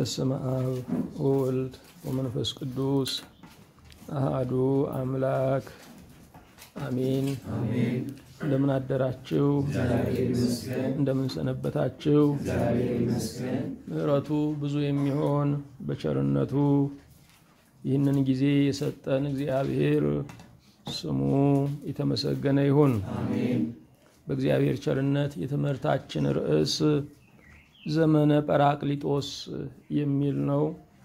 በስመ አብ ወወልድ ወመንፈስ ቅዱስ አሃዱ አምላክ አሜን። እንደምን አደራችሁ? እንደምን ሰነበታችሁ? ምሕረቱ ብዙ የሚሆን በቸርነቱ ይህንን ጊዜ የሰጠን እግዚአብሔር ስሙ የተመሰገነ ይሁን። በእግዚአብሔር ቸርነት የትምህርታችን ርዕስ ዘመነ ጰራቅሊጦስ የሚል ነው።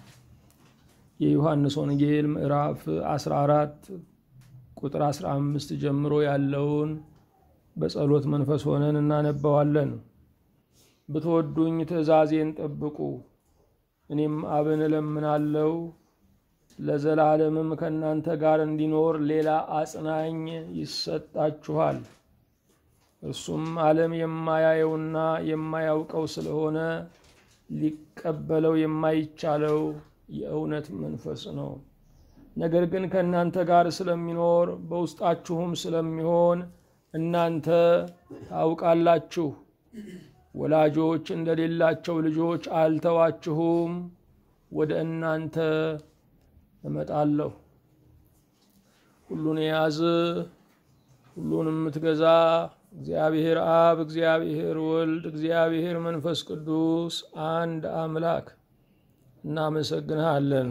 የዮሐንስ ወንጌል ምዕራፍ 14 ቁጥር 15 ጀምሮ ያለውን በጸሎት መንፈስ ሆነን እናነባዋለን። ብትወዱኝ ትእዛዜን ጠብቁ፣ እኔም አብን እለምናለሁ ለዘላለምም ከእናንተ ጋር እንዲኖር ሌላ አጽናኝ ይሰጣችኋል። እርሱም ዓለም የማያየውና የማያውቀው ስለሆነ ሊቀበለው የማይቻለው የእውነት መንፈስ ነው። ነገር ግን ከእናንተ ጋር ስለሚኖር በውስጣችሁም ስለሚሆን እናንተ ታውቃላችሁ። ወላጆች እንደሌላቸው ልጆች አልተዋችሁም፣ ወደ እናንተ እመጣለሁ። ሁሉን የያዝ ሁሉን የምትገዛ እግዚአብሔር አብ፣ እግዚአብሔር ወልድ፣ እግዚአብሔር መንፈስ ቅዱስ አንድ አምላክ እናመሰግንሃለን።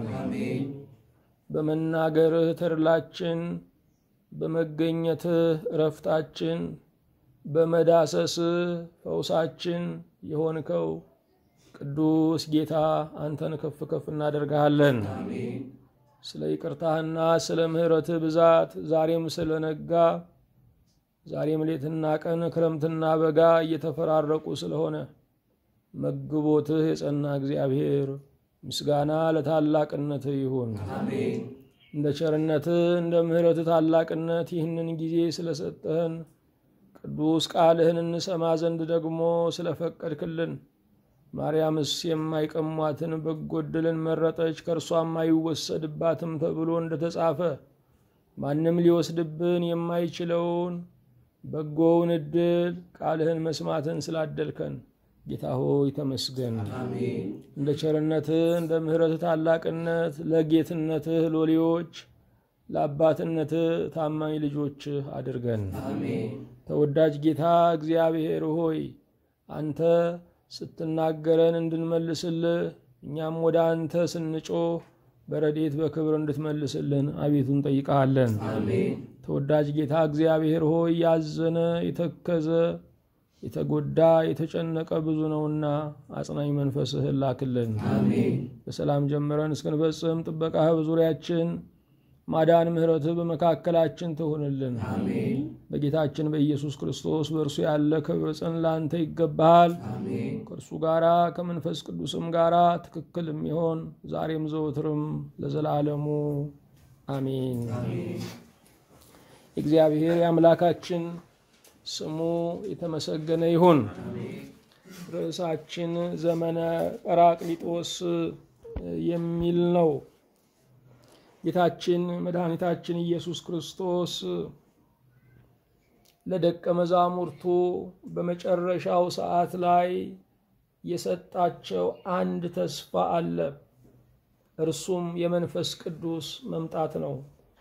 በመናገርህ ተድላችን፣ በመገኘትህ እረፍታችን፣ በመዳሰስህ ፈውሳችን የሆንከው ቅዱስ ጌታ አንተን ከፍ ከፍ እናደርግሃለን። ስለ ይቅርታህና ስለ ምሕረትህ ብዛት ዛሬም ስለነጋ ዛሬም ሌትና ቀን ክረምትና በጋ እየተፈራረቁ ስለሆነ መግቦትህ የጸና እግዚአብሔር ምስጋና ለታላቅነትህ ይሁን። እንደ ቸርነትህ እንደ ምሕረትህ ታላቅነት ይህንን ጊዜ ስለሰጠህን ቅዱስ ቃልህን እንሰማ ዘንድ ደግሞ ስለፈቀድክልን ማርያምስ የማይቀሟትን በጎ ዕድልን መረጠች፣ ከእርሷም አይወሰድባትም ተብሎ እንደተጻፈ ማንም ሊወስድብን የማይችለውን በጎውን ዕድል ቃልህን መስማትን ስላደልከን ጌታ ሆይ ተመስገን። እንደ ቸርነትህ እንደ ምሕረትህ ታላቅነት ለጌትነትህ ሎሌዎች ለአባትነትህ ታማኝ ልጆችህ አድርገን። ተወዳጅ ጌታ እግዚአብሔር ሆይ አንተ ስትናገረን እንድንመልስልህ እኛም ወደ አንተ ስንጮህ በረድኤት በክብር እንድትመልስልን አቤቱ እንጠይቀሃለን። ተወዳጅ ጌታ እግዚአብሔር ሆይ ያዘነ የተከዘ የተጎዳ የተጨነቀ ብዙ ነውና አጽናኝ መንፈስህን ላክልን። በሰላም ጀምረን እስክንፈጽም ጥበቃህ በዙሪያችን ማዳን ምሕረትህ በመካከላችን ትሁንልን። በጌታችን በኢየሱስ ክርስቶስ በእርሱ ያለ ክብር ጽን ለአንተ ይገባሃል። ከእርሱ ጋራ ከመንፈስ ቅዱስም ጋራ ትክክል የሚሆን ዛሬም ዘወትርም ለዘላለሙ አሜን። እግዚአብሔር የአምላካችን ስሙ የተመሰገነ ይሁን። ርዕሳችን ዘመነ ጰራቅሊጦስ የሚል ነው። ጌታችን መድኃኒታችን ኢየሱስ ክርስቶስ ለደቀ መዛሙርቱ በመጨረሻው ሰዓት ላይ የሰጣቸው አንድ ተስፋ አለ። እርሱም የመንፈስ ቅዱስ መምጣት ነው።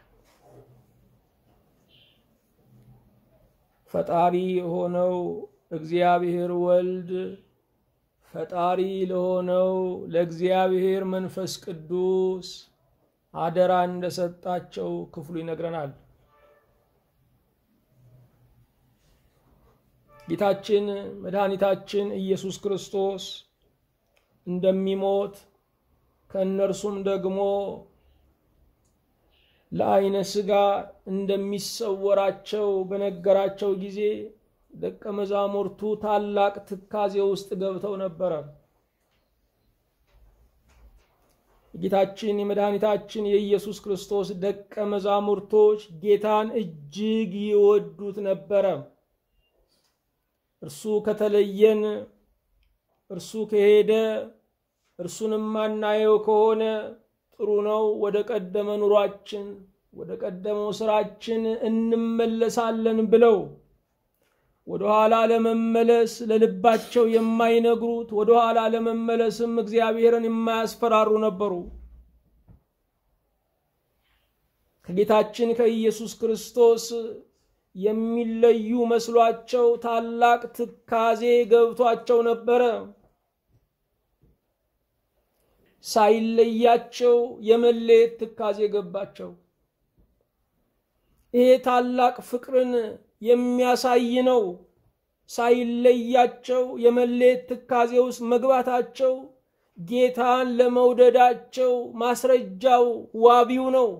ፈጣሪ የሆነው እግዚአብሔር ወልድ ፈጣሪ ለሆነው ለእግዚአብሔር መንፈስ ቅዱስ አደራ እንደሰጣቸው ክፍሉ ይነግረናል። ጌታችን መድኃኒታችን ኢየሱስ ክርስቶስ እንደሚሞት ከእነርሱም ደግሞ ለዓይነ ሥጋ እንደሚሰወራቸው በነገራቸው ጊዜ ደቀ መዛሙርቱ ታላቅ ትካዜ ውስጥ ገብተው ነበረ። ጌታችን የመድኃኒታችን የኢየሱስ ክርስቶስ ደቀ መዛሙርቶች ጌታን እጅግ ይወዱት ነበረ። እርሱ ከተለየን፣ እርሱ ከሄደ፣ እርሱንም ማናየው ከሆነ ጥሩ ነው፣ ወደ ቀደመ ኑሯችን፣ ወደ ቀደመው ስራችን እንመለሳለን ብለው ወደኋላ ለመመለስ ለልባቸው የማይነግሩት ወደኋላ ለመመለስም እግዚአብሔርን የማያስፈራሩ ነበሩ። ከጌታችን ከኢየሱስ ክርስቶስ የሚለዩ መስሏቸው ታላቅ ትካዜ ገብቷቸው ነበረ። ሳይለያቸው የመለየት ትካዜ ገባቸው። ይሄ ታላቅ ፍቅርን የሚያሳይ ነው። ሳይለያቸው የመለየት ትካዜ ውስጥ መግባታቸው ጌታን ለመውደዳቸው ማስረጃው ዋቢው ነው።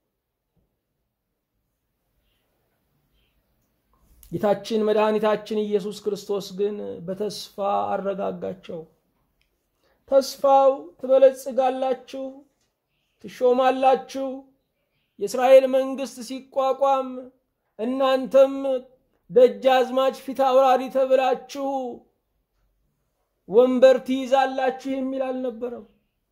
ጌታችን መድኃኒታችን ኢየሱስ ክርስቶስ ግን በተስፋ አረጋጋቸው። ተስፋው ትበለጽጋላችሁ፣ ትሾማላችሁ፣ የእስራኤል መንግስት ሲቋቋም እናንተም ደጃዝማች ፊት አውራሪ ተብላችሁ ወንበር ትይዛላችሁ የሚል አልነበረም።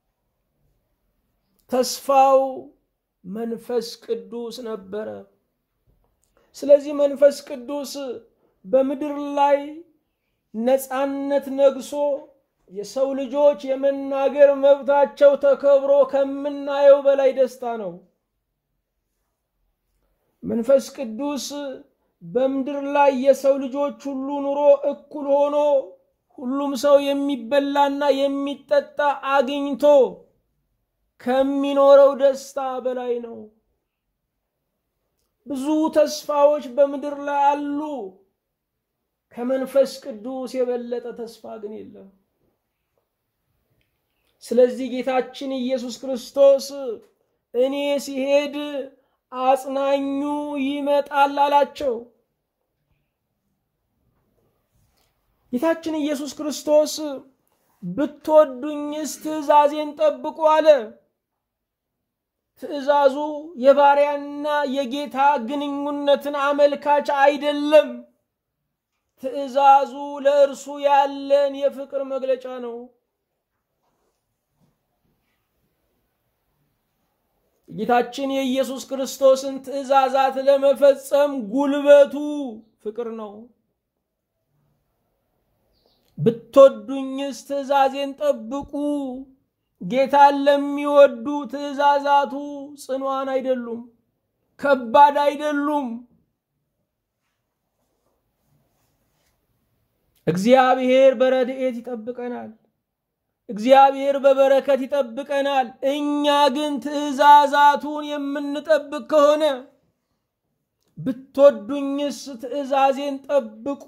ተስፋው መንፈስ ቅዱስ ነበረ። ስለዚህ መንፈስ ቅዱስ በምድር ላይ ነፃነት ነግሶ የሰው ልጆች የመናገር መብታቸው ተከብሮ ከምናየው በላይ ደስታ ነው። መንፈስ ቅዱስ በምድር ላይ የሰው ልጆች ሁሉ ኑሮ እኩል ሆኖ ሁሉም ሰው የሚበላና የሚጠጣ አግኝቶ ከሚኖረው ደስታ በላይ ነው። ብዙ ተስፋዎች በምድር ላይ አሉ። ከመንፈስ ቅዱስ የበለጠ ተስፋ ግን የለም። ስለዚህ ጌታችን ኢየሱስ ክርስቶስ እኔ ሲሄድ አጽናኙ ይመጣል አላቸው። ጌታችን ኢየሱስ ክርስቶስ ብትወዱኝስ ትእዛዜን ጠብቁ አለ። ትእዛዙ የባሪያና የጌታ ግንኙነትን አመልካች አይደለም። ትእዛዙ ለእርሱ ያለን የፍቅር መግለጫ ነው። ጌታችን የኢየሱስ ክርስቶስን ትእዛዛት ለመፈጸም ጉልበቱ ፍቅር ነው። ብትወዱኝስ ትእዛዜን ጠብቁ። ጌታን ለሚወዱ ትእዛዛቱ ጽኗን አይደሉም፣ ከባድ አይደሉም። እግዚአብሔር በረድኤት ይጠብቀናል። እግዚአብሔር በበረከት ይጠብቀናል። እኛ ግን ትእዛዛቱን የምንጠብቅ ከሆነ ብትወዱኝስ ትእዛዜን ጠብቁ።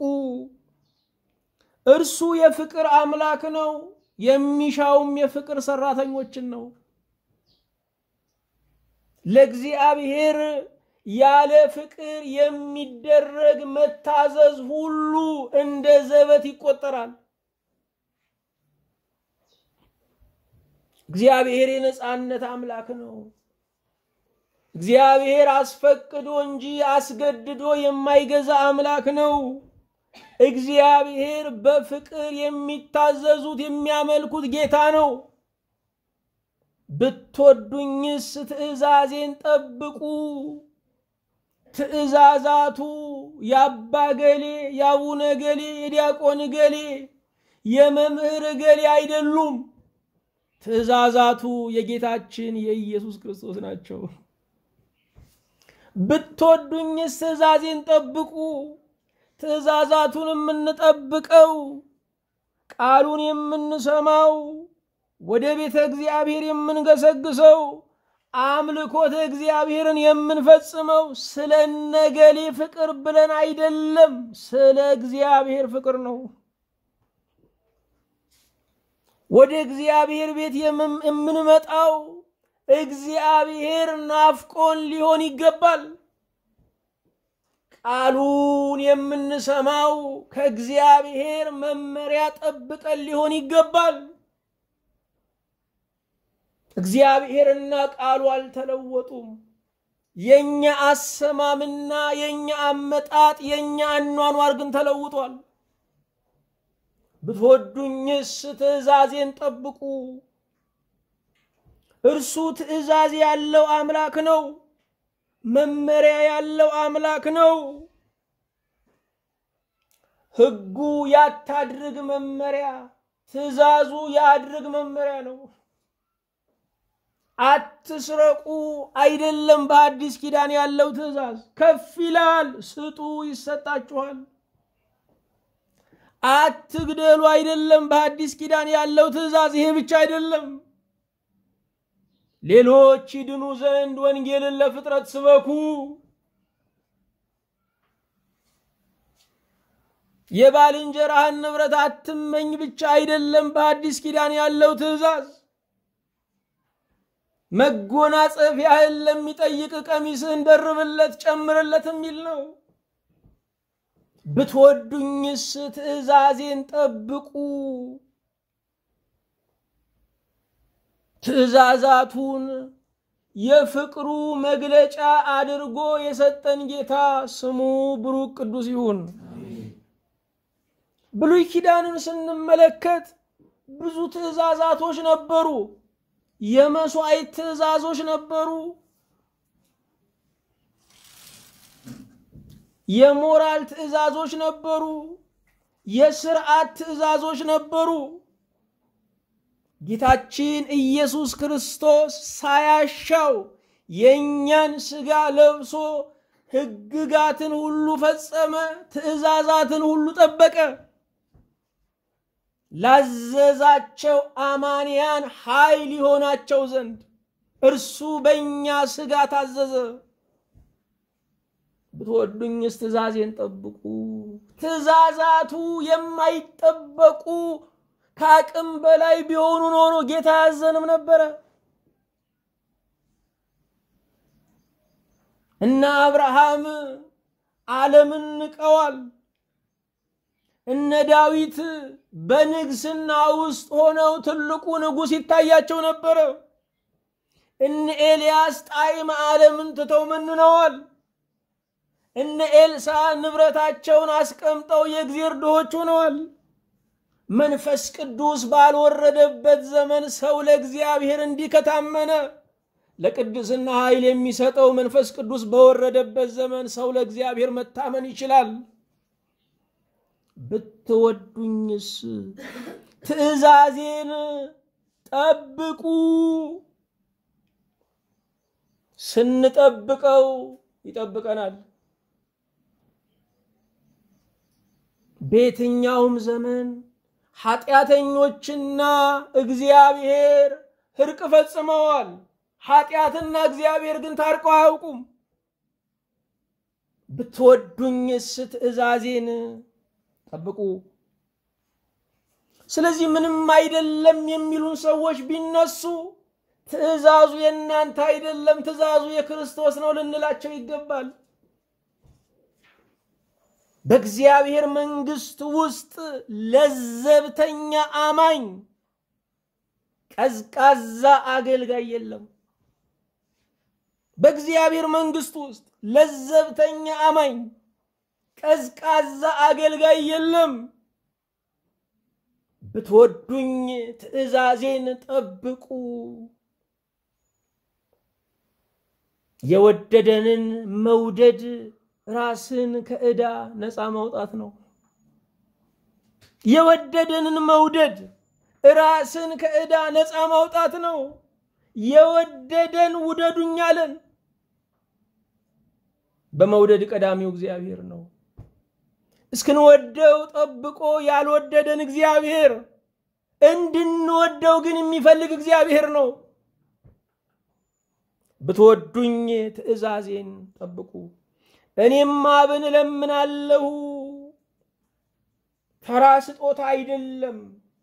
እርሱ የፍቅር አምላክ ነው፣ የሚሻውም የፍቅር ሰራተኞችን ነው። ለእግዚአብሔር ያለ ፍቅር የሚደረግ መታዘዝ ሁሉ እንደ ዘበት ይቆጠራል። እግዚአብሔር የነፃነት አምላክ ነው። እግዚአብሔር አስፈቅዶ እንጂ አስገድዶ የማይገዛ አምላክ ነው። እግዚአብሔር በፍቅር የሚታዘዙት የሚያመልኩት ጌታ ነው። ብትወዱኝስ ትእዛዜን ጠብቁ። ትእዛዛቱ የአባ ገሌ፣ የአቡነ ገሌ፣ የዲያቆን ገሌ፣ የመምህር ገሌ አይደሉም። ትእዛዛቱ የጌታችን የኢየሱስ ክርስቶስ ናቸው። ብትወዱኝስ ትእዛዜን ጠብቁ። ትእዛዛቱን የምንጠብቀው ቃሉን የምንሰማው ወደ ቤተ እግዚአብሔር የምንገሰግሰው አምልኮተ እግዚአብሔርን የምንፈጽመው ስለ ነገሌ ፍቅር ብለን አይደለም፣ ስለ እግዚአብሔር ፍቅር ነው። ወደ እግዚአብሔር ቤት የምንመጣው እግዚአብሔር ናፍቆን ሊሆን ይገባል። ቃሉን የምንሰማው ከእግዚአብሔር መመሪያ ጠብቀን ሊሆን ይገባል። እግዚአብሔርና ቃሉ አልተለወጡም። የኛ አሰማምና የኛ አመጣጥ የኛ አኗኗር ግን ተለውጧል። ብትወዱኝስ ትእዛዜን ጠብቁ። እርሱ ትእዛዝ ያለው አምላክ ነው። መመሪያ ያለው አምላክ ነው። ሕጉ ያታድርግ መመሪያ፣ ትእዛዙ ያድርግ መመሪያ ነው። አትስረቁ አይደለም በአዲስ ኪዳን ያለው ትእዛዝ፣ ከፍ ይላል። ስጡ ይሰጣችኋል። አትግደሉ አይደለም በአዲስ ኪዳን ያለው ትእዛዝ፣ ይሄ ብቻ አይደለም። ሌሎች ይድኑ ዘንድ ወንጌልን ለፍጥረት ስበኩ። የባልንጀራህን ንብረት አትመኝ ብቻ አይደለም በአዲስ ኪዳን ያለው ትእዛዝ። መጎናጸፊያህን ለሚጠይቅ ቀሚስህን ደርብለት ጨምርለት የሚል ነው። ብትወዱኝስ ትእዛዜን ጠብቁ። ትእዛዛቱን የፍቅሩ መግለጫ አድርጎ የሰጠን ጌታ ስሙ ብሩክ ቅዱስ ይሁን። ብሉይ ኪዳንን ስንመለከት ብዙ ትእዛዛቶች ነበሩ። የመስዋዕት ትእዛዞች ነበሩ። የሞራል ትእዛዞች ነበሩ። የስርዓት ትእዛዞች ነበሩ። ጌታችን ኢየሱስ ክርስቶስ ሳያሻው የእኛን ሥጋ ለብሶ ሕግጋትን ሁሉ ፈጸመ፣ ትእዛዛትን ሁሉ ጠበቀ። ላዘዛቸው አማንያን ኃይል ይሆናቸው ዘንድ እርሱ በእኛ ሥጋ ታዘዘ። ብትወዱኝስ ትእዛዜን ጠብቁ። ትእዛዛቱ የማይጠበቁ ከአቅም በላይ ቢሆኑ ኖሮ ጌታ ያዘንም ነበረ። እነ አብርሃም ዓለምን ንቀዋል። እነ ዳዊት በንግስና ውስጥ ሆነው ትልቁ ንጉሥ ይታያቸው ነበረ። እነ ኤልያስ ጣዕመ ዓለምን ትተው መንነዋል። እነ ኤልሳ ንብረታቸውን አስቀምጠው የእግዚአብሔር ድሆች ሆነዋል። መንፈስ ቅዱስ ባልወረደበት ዘመን ሰው ለእግዚአብሔር እንዲህ ከታመነ ለቅድስና ኃይል የሚሰጠው መንፈስ ቅዱስ በወረደበት ዘመን ሰው ለእግዚአብሔር መታመን ይችላል። ብትወዱኝስ ትእዛዜን ጠብቁ። ስንጠብቀው ይጠብቀናል። በየትኛውም ዘመን ኃጢአተኞችና እግዚአብሔር እርቅ ፈጽመዋል። ኃጢአትና እግዚአብሔር ግን ታርቀው አያውቁም። ብትወዱኝስ ትእዛዜን ጠብቁ። ስለዚህ ምንም አይደለም የሚሉን ሰዎች ቢነሱ ትእዛዙ የእናንተ አይደለም፣ ትእዛዙ የክርስቶስ ነው ልንላቸው ይገባል። በእግዚአብሔር መንግሥት ውስጥ ለዘብተኛ አማኝ ቀዝቃዛ አገልጋይ የለም። በእግዚአብሔር መንግሥት ውስጥ ለዘብተኛ አማኝ ቀዝቃዛ አገልጋይ የለም። ብትወዱኝ ትእዛዜን ጠብቁ። የወደደንን መውደድ ራስን ከዕዳ ነፃ ማውጣት ነው። የወደደንን መውደድ ራስን ከዕዳ ነፃ ማውጣት ነው። የወደደን ውደዱኝ አለን። በመውደድ ቀዳሚው እግዚአብሔር ነው። እስክንወደው ጠብቆ ያልወደደን እግዚአብሔር እንድንወደው ግን የሚፈልግ እግዚአብሔር ነው። ብትወዱኝ ትእዛዜን ጠብቁ። እኔም አብን እለምናለሁ። ተራ ስጦታ አይደለም።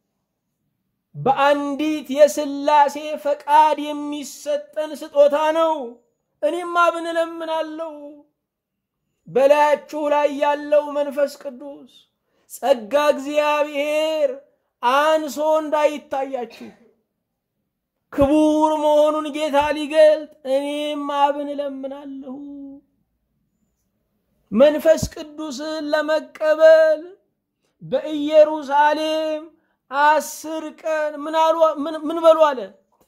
በአንዲት የሥላሴ ፈቃድ የሚሰጠን ስጦታ ነው። እኔም አብን እለምናለሁ በላያችሁ ላይ ያለው መንፈስ ቅዱስ ጸጋ እግዚአብሔር አንሶ እንዳይታያችሁ ክቡር መሆኑን ጌታ ሊገልጥ እኔም አብን እለምናለሁ። መንፈስ ቅዱስን ለመቀበል በኢየሩሳሌም አስር ቀን ምን በሉ አለ?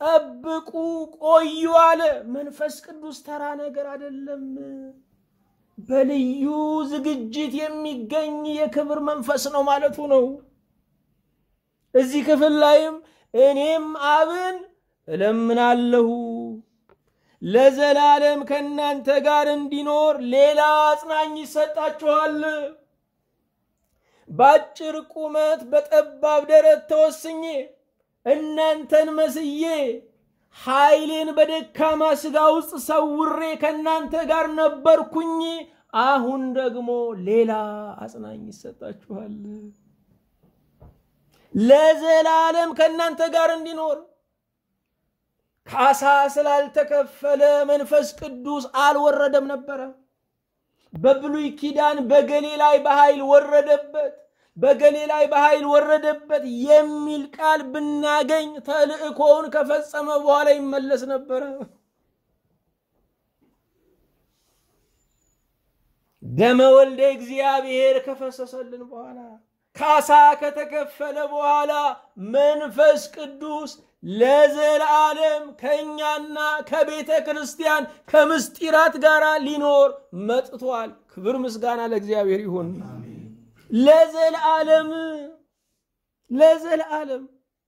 ጠብቁ፣ ቆዩ አለ። መንፈስ ቅዱስ ተራ ነገር አይደለም። በልዩ ዝግጅት የሚገኝ የክብር መንፈስ ነው ማለቱ ነው። እዚህ ክፍል ላይም እኔም አብን እለምናለሁ ለዘላለም ከእናንተ ጋር እንዲኖር ሌላ አጽናኝ ይሰጣችኋል። በአጭር ቁመት በጠባብ ደረት ተወስኜ እናንተን መስዬ ኃይሌን በደካማ ሥጋ ውስጥ ሰውሬ ከእናንተ ጋር ነበርኩኝ። አሁን ደግሞ ሌላ አጽናኝ ይሰጣችኋል። ለዘላለም ከእናንተ ጋር እንዲኖር ካሳ ስላልተከፈለ መንፈስ ቅዱስ አልወረደም ነበረ። በብሉይ ኪዳን በገሌ ላይ በኃይል ወረደበት፣ በገሌ ላይ በኃይል ወረደበት የሚል ቃል ብናገኝ ተልእኮውን ከፈጸመ በኋላ ይመለስ ነበረ። ደመ ወልደ እግዚአብሔር ከፈሰሰልን በኋላ ካሳ ከተከፈለ በኋላ መንፈስ ቅዱስ ለዘላለም ከእኛና ከቤተ ክርስቲያን ከምስጢራት ጋር ሊኖር መጥቷል። ክብር ምስጋና ለእግዚአብሔር ይሁን። ለዘላለም ለዘላለም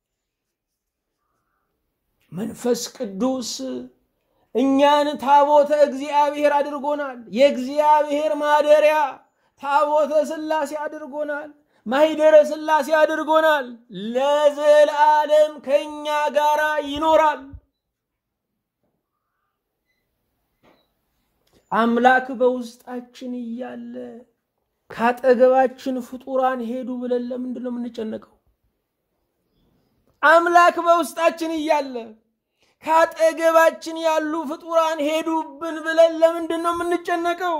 መንፈስ ቅዱስ እኛን ታቦተ እግዚአብሔር አድርጎናል። የእግዚአብሔር ማደሪያ ታቦተ ሥላሴ አድርጎናል። ማሂደረ ሥላሴ አድርጎናል። ለዘላለም ከእኛ ጋር ይኖራል። አምላክ በውስጣችን እያለ ካጠገባችን ፍጡራን ሄዱ ብለን ለምንድን ነው የምንጨነቀው? አምላክ በውስጣችን እያለ ካጠገባችን ያሉ ፍጡራን ሄዱብን ብለን ለምንድን ነው የምንጨነቀው?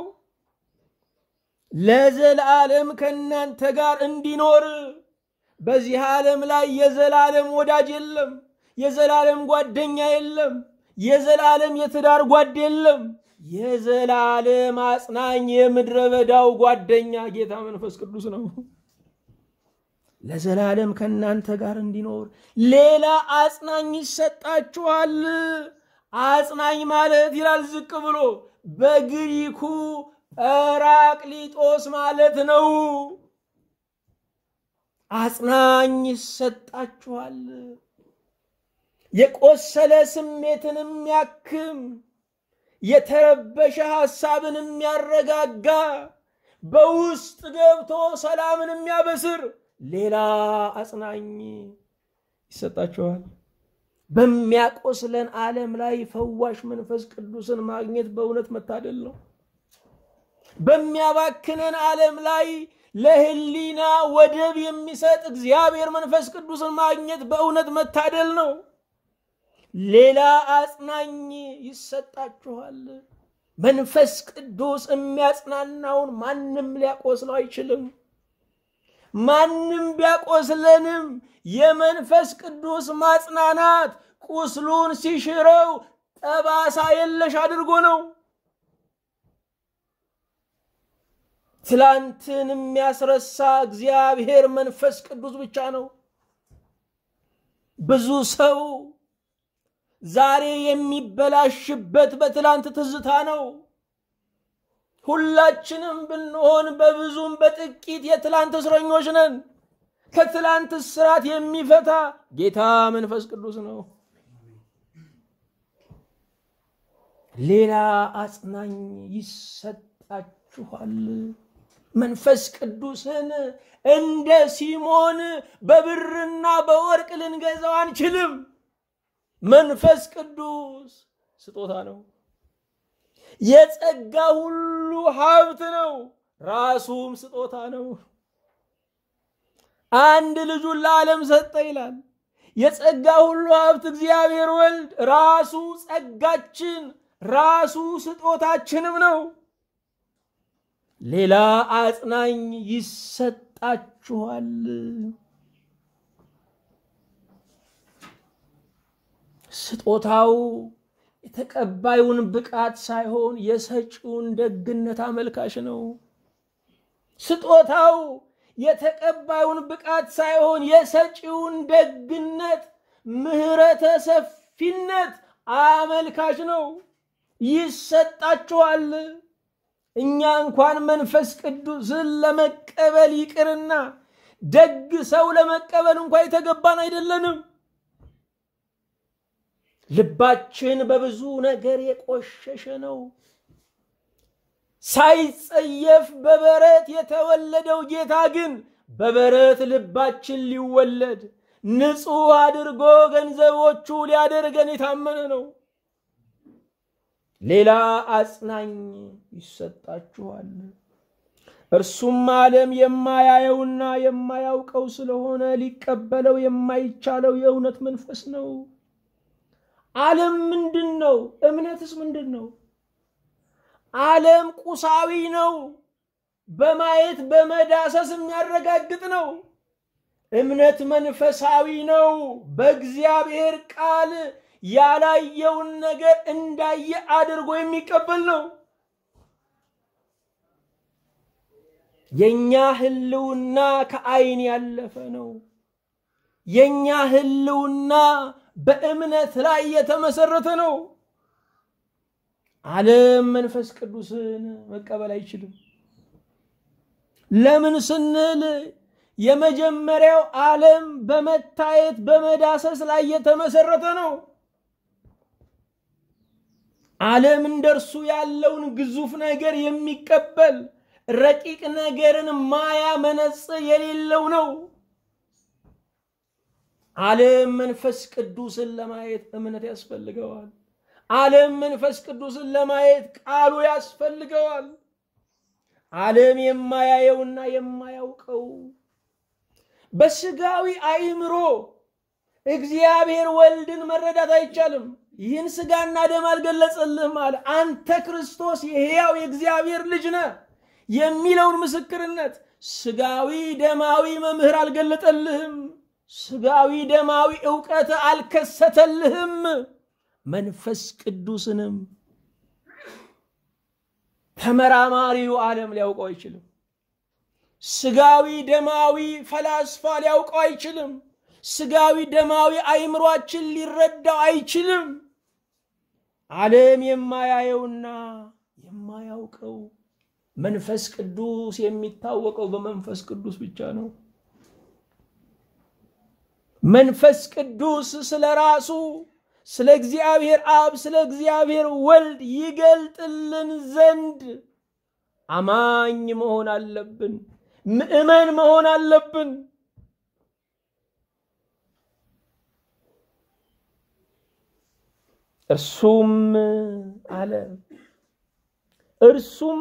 ለዘላለም ከእናንተ ጋር እንዲኖር። በዚህ ዓለም ላይ የዘላለም ወዳጅ የለም፣ የዘላለም ጓደኛ የለም፣ የዘላለም የትዳር ጓድ የለም። የዘላለም አጽናኝ የምድረ በዳው ጓደኛ ጌታ መንፈስ ቅዱስ ነው። ለዘላለም ከእናንተ ጋር እንዲኖር ሌላ አጽናኝ ይሰጣችኋል። አጽናኝ ማለት ይላል ዝቅ ብሎ በግሪኩ ጰራቅሊጦስ ማለት ነው። አጽናኝ ይሰጣችኋል። የቆሰለ ስሜትን የሚያክም የተረበሸ ሐሳብን የሚያረጋጋ በውስጥ ገብቶ ሰላምን የሚያበስር ሌላ አጽናኝ ይሰጣችኋል። በሚያቆስለን ዓለም ላይ ፈዋሽ መንፈስ ቅዱስን ማግኘት በእውነት መታደል ነው። በሚያባክነን ዓለም ላይ ለሕሊና ወደብ የሚሰጥ እግዚአብሔር መንፈስ ቅዱስን ማግኘት በእውነት መታደል ነው። ሌላ አጽናኝ ይሰጣችኋል። መንፈስ ቅዱስ የሚያጽናናውን ማንም ሊያቆስለው አይችልም። ማንም ቢያቆስለንም የመንፈስ ቅዱስ ማጽናናት ቁስሉን ሲሽረው ጠባሳ የለሽ አድርጎ ነው። ትላንትን የሚያስረሳ እግዚአብሔር መንፈስ ቅዱስ ብቻ ነው። ብዙ ሰው ዛሬ የሚበላሽበት በትላንት ትዝታ ነው። ሁላችንም ብንሆን በብዙም በጥቂት የትላንት እስረኞች ነን። ከትላንት እስራት የሚፈታ ጌታ መንፈስ ቅዱስ ነው። ሌላ አጽናኝ ይሰጣችኋል። መንፈስ ቅዱስን እንደ ሲሞን በብርና በወርቅ ልንገዛው አንችልም። መንፈስ ቅዱስ ስጦታ ነው። የጸጋ ሁሉ ሀብት ነው። ራሱም ስጦታ ነው። አንድ ልጁን ለዓለም ሰጠ ይላል። የጸጋ ሁሉ ሀብት እግዚአብሔር ወልድ ራሱ ጸጋችን፣ ራሱ ስጦታችንም ነው። ሌላ አጽናኝ ይሰጣችኋል። ስጦታው የተቀባዩን ብቃት ሳይሆን የሰጪውን ደግነት አመልካሽ ነው። ስጦታው የተቀባዩን ብቃት ሳይሆን የሰጪውን ደግነት፣ ምሕረተ ሰፊነት አመልካች ነው። ይሰጣችኋል። እኛ እንኳን መንፈስ ቅዱስን ለመቀበል ይቅርና ደግ ሰው ለመቀበል እንኳ የተገባን አይደለንም። ልባችን በብዙ ነገር የቆሸሸ ነው። ሳይጸየፍ በበረት የተወለደው ጌታ ግን በበረት ልባችን ሊወለድ ንጹሕ አድርጎ ገንዘቦቹ ሊያደርገን የታመነ ነው። ሌላ አጽናኝ ይሰጣችኋል። እርሱም ዓለም የማያየውና የማያውቀው ስለሆነ ሊቀበለው የማይቻለው የእውነት መንፈስ ነው። ዓለም ምንድን ነው? እምነትስ ምንድን ነው? ዓለም ቁሳዊ ነው። በማየት በመዳሰስ የሚያረጋግጥ ነው። እምነት መንፈሳዊ ነው። በእግዚአብሔር ቃል ያላየውን ነገር እንዳየ አድርጎ የሚቀበል ነው። የኛ ህልውና ከአይን ያለፈ ነው። የኛ ህልውና በእምነት ላይ የተመሰረተ ነው። ዓለም መንፈስ ቅዱስን መቀበል አይችልም። ለምን ስንል የመጀመሪያው ዓለም በመታየት በመዳሰስ ላይ የተመሰረተ ነው። ዓለም እንደርሱ ያለውን ግዙፍ ነገር የሚቀበል ረቂቅ ነገርን ማያ መነጽር የሌለው ነው። ዓለም መንፈስ ቅዱስን ለማየት እምነት ያስፈልገዋል። ዓለም መንፈስ ቅዱስን ለማየት ቃሉ ያስፈልገዋል። ዓለም የማያየውና የማያውቀው በስጋዊ አእምሮ እግዚአብሔር ወልድን መረዳት አይቻልም። ይህን ስጋና ደም አልገለጸልህም አለ። አንተ ክርስቶስ የሕያው የእግዚአብሔር ልጅ ነህ የሚለውን ምስክርነት ስጋዊ ደማዊ መምህር አልገለጠልህም። ስጋዊ ደማዊ እውቀት አልከሰተልህም። መንፈስ ቅዱስንም ተመራማሪው ዓለም ሊያውቀው አይችልም። ስጋዊ ደማዊ ፈላስፋ ሊያውቀው አይችልም። ስጋዊ ደማዊ አይምሯችን ሊረዳው አይችልም። ዓለም የማያየውና የማያውቀው መንፈስ ቅዱስ የሚታወቀው በመንፈስ ቅዱስ ብቻ ነው። መንፈስ ቅዱስ ስለ ራሱ ስለ እግዚአብሔር አብ ስለ እግዚአብሔር ወልድ ይገልጥልን ዘንድ አማኝ መሆን አለብን። ምእመን መሆን አለብን። እርሱም አለ እርሱም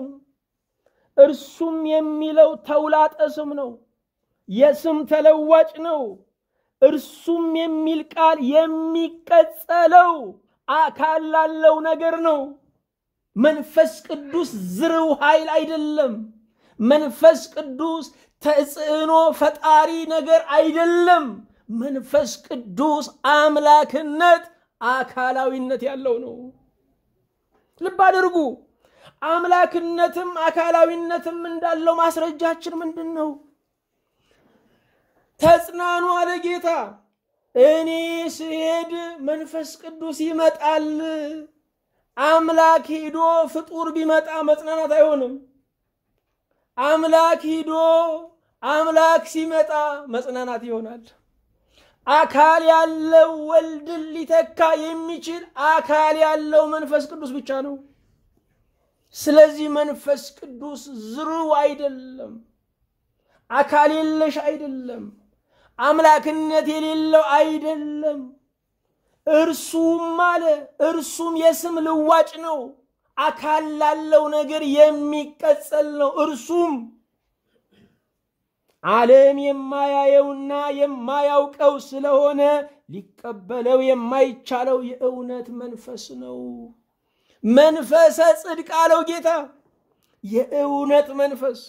እርሱም የሚለው ተውላጠ ስም ነው። የስም ተለዋጭ ነው። እርሱም የሚል ቃል የሚቀጸለው አካል ላለው ነገር ነው። መንፈስ ቅዱስ ዝርው ኃይል አይደለም። መንፈስ ቅዱስ ተጽዕኖ ፈጣሪ ነገር አይደለም። መንፈስ ቅዱስ አምላክነት አካላዊነት ያለው ነው። ልብ አድርጉ። አምላክነትም አካላዊነትም እንዳለው ማስረጃችን ምንድን ነው? ተጽናኑ አለ ጌታ። እኔ ስሄድ መንፈስ ቅዱስ ይመጣል። አምላክ ሂዶ ፍጡር ቢመጣ መጽናናት አይሆንም። አምላክ ሂዶ አምላክ ሲመጣ መጽናናት ይሆናል። አካል ያለው ወልድን ሊተካ የሚችል አካል ያለው መንፈስ ቅዱስ ብቻ ነው። ስለዚህ መንፈስ ቅዱስ ዝርው አይደለም፣ አካል የለሽ አይደለም፣ አምላክነት የሌለው አይደለም። እርሱም አለ እርሱም የስም ልዋጭ ነው። አካል ላለው ነገር የሚቀጸል ነው። እርሱም ዓለም የማያየውና የማያውቀው ስለሆነ ሊቀበለው የማይቻለው የእውነት መንፈስ ነው። መንፈሰ ጽድቅ አለው ጌታ። የእውነት መንፈስ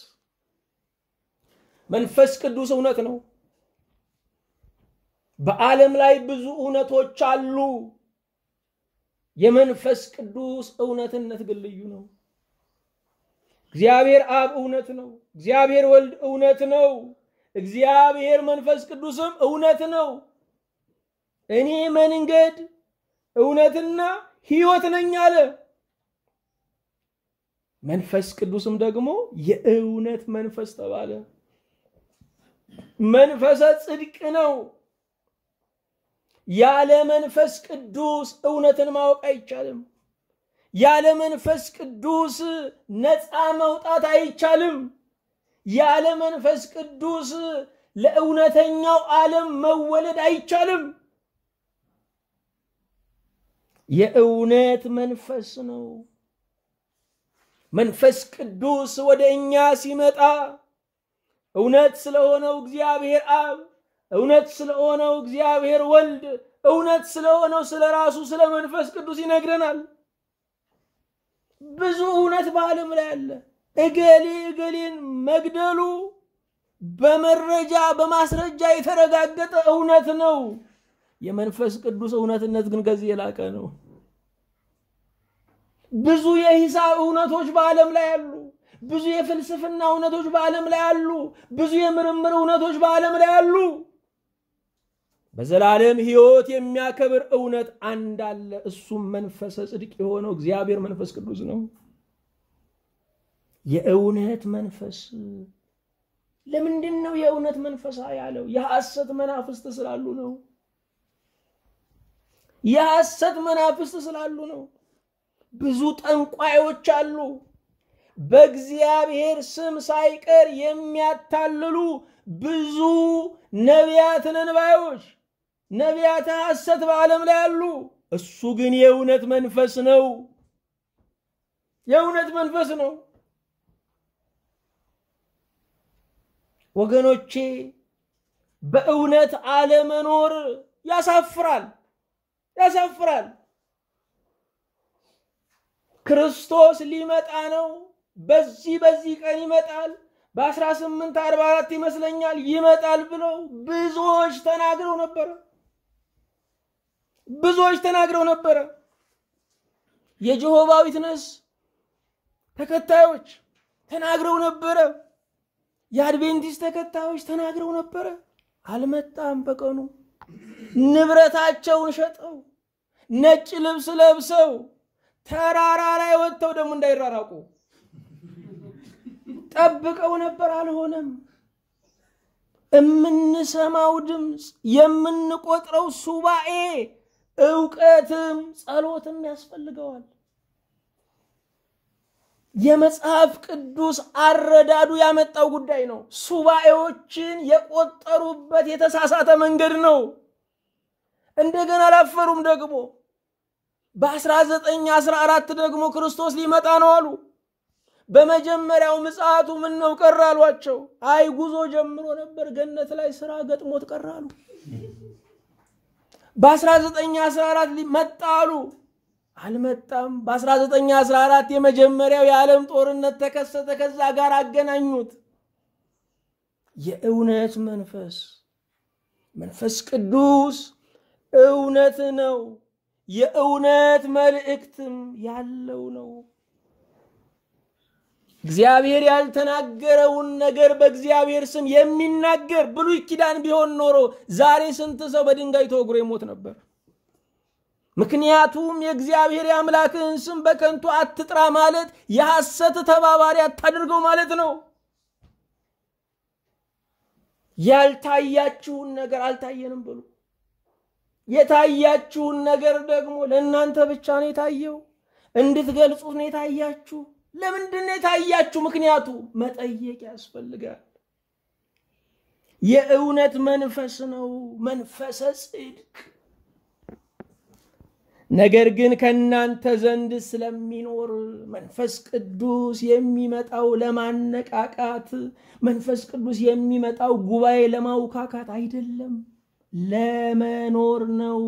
መንፈስ ቅዱስ እውነት ነው። በዓለም ላይ ብዙ እውነቶች አሉ። የመንፈስ ቅዱስ እውነትነት ግን ልዩ ነው። እግዚአብሔር አብ እውነት ነው። እግዚአብሔር ወልድ እውነት ነው። እግዚአብሔር መንፈስ ቅዱስም እውነት ነው። እኔ መንገድ እውነትና ሕይወት ነኝ አለ። መንፈስ ቅዱስም ደግሞ የእውነት መንፈስ ተባለ። መንፈሰ ጽድቅ ነው። ያለ መንፈስ ቅዱስ እውነትን ማወቅ አይቻልም። ያለ መንፈስ ቅዱስ ነፃ መውጣት አይቻልም። ያለ መንፈስ ቅዱስ ለእውነተኛው ዓለም መወለድ አይቻልም። የእውነት መንፈስ ነው። መንፈስ ቅዱስ ወደ እኛ ሲመጣ እውነት ስለሆነው እግዚአብሔር አብ፣ እውነት ስለሆነው እግዚአብሔር ወልድ፣ እውነት ስለሆነው ስለ ራሱ ስለ መንፈስ ቅዱስ ይነግረናል። ብዙ እውነት በዓለም ላይ አለ። እገሌ እገሌን መግደሉ በመረጃ በማስረጃ የተረጋገጠ እውነት ነው። የመንፈስ ቅዱስ እውነትነት ግን ከዚህ የላቀ ነው። ብዙ የሂሳብ እውነቶች በዓለም ላይ አሉ። ብዙ የፍልስፍና እውነቶች በዓለም ላይ አሉ። ብዙ የምርምር እውነቶች በዓለም ላይ አሉ። በዘላለም ሕይወት የሚያከብር እውነት አንድ አለ። እሱም መንፈሰ ጽድቅ የሆነው እግዚአብሔር መንፈስ ቅዱስ ነው። የእውነት መንፈስ ለምንድን ነው የእውነት መንፈሳ ያለው? የሐሰት መናፍስት ስላሉ ነው። የሐሰት መናፍስት ስላሉ ነው። ብዙ ጠንቋዮች አሉ። በእግዚአብሔር ስም ሳይቀር የሚያታልሉ ብዙ ነቢያት ነን ባዮች ነቢያተ ሐሰት በዓለም ላይ አሉ። እሱ ግን የእውነት መንፈስ ነው። የእውነት መንፈስ ነው። ወገኖቼ በእውነት አለመኖር ያሳፍራል፣ ያሳፍራል። ክርስቶስ ሊመጣ ነው። በዚህ በዚህ ቀን ይመጣል፣ በ1844 ይመስለኛል ይመጣል ብለው ብዙዎች ተናግረው ነበረ። ብዙዎች ተናግረው ነበረ። የጀሆባ ዊትነስ ተከታዮች ተናግረው ነበረ። የአድቬንቲስት ተከታዮች ተናግረው ነበረ። አልመጣም። በቀኑ ንብረታቸውን ሸጠው ነጭ ልብስ ለብሰው ተራራ ላይ ወጥተው ደግሞ እንዳይራራቁ ጠብቀው ነበር። አልሆነም። የምንሰማው ድምፅ፣ የምንቆጥረው ሱባኤ እውቀትም ጸሎትም ያስፈልገዋል። የመጽሐፍ ቅዱስ አረዳዱ ያመጣው ጉዳይ ነው። ሱባኤዎችን የቆጠሩበት የተሳሳተ መንገድ ነው። እንደገና አላፈሩም። ደግሞ በ1914 ደግሞ ክርስቶስ ሊመጣ ነው አሉ። በመጀመሪያው ምጽአቱ ምን ነው ቀረ አሏቸው። አይ ጉዞ ጀምሮ ነበር፣ ገነት ላይ ስራ ገጥሞት ቀረ አሉ። በ1914 መጣ አሉ። አልመጣም። በ1914 የመጀመሪያው የዓለም ጦርነት ተከሰተ። ከዛ ጋር አገናኙት። የእውነት መንፈስ መንፈስ ቅዱስ እውነት ነው። የእውነት መልእክትም ያለው ነው። እግዚአብሔር ያልተናገረውን ነገር በእግዚአብሔር ስም የሚናገር ብሉይ ኪዳን ቢሆን ኖሮ ዛሬ ስንት ሰው በድንጋይ ተወግሮ ይሞት ነበር። ምክንያቱም የእግዚአብሔር የአምላክህን ስም በከንቱ አትጥራ ማለት የሐሰት ተባባሪ አታድርገው ማለት ነው። ያልታያችሁን ነገር አልታየንም ብሉ። የታያችሁን ነገር ደግሞ ለእናንተ ብቻ ነው የታየው፣ እንድትገልጹት ነው የታያችሁ። ለምንድን ነው የታያችሁ? ምክንያቱ መጠየቅ ያስፈልጋል። የእውነት መንፈስ ነው፣ መንፈሰ ጽድቅ ነገር ግን ከእናንተ ዘንድ ስለሚኖር መንፈስ ቅዱስ የሚመጣው ለማነቃቃት፣ መንፈስ ቅዱስ የሚመጣው ጉባኤ ለማውካካት አይደለም፣ ለመኖር ነው።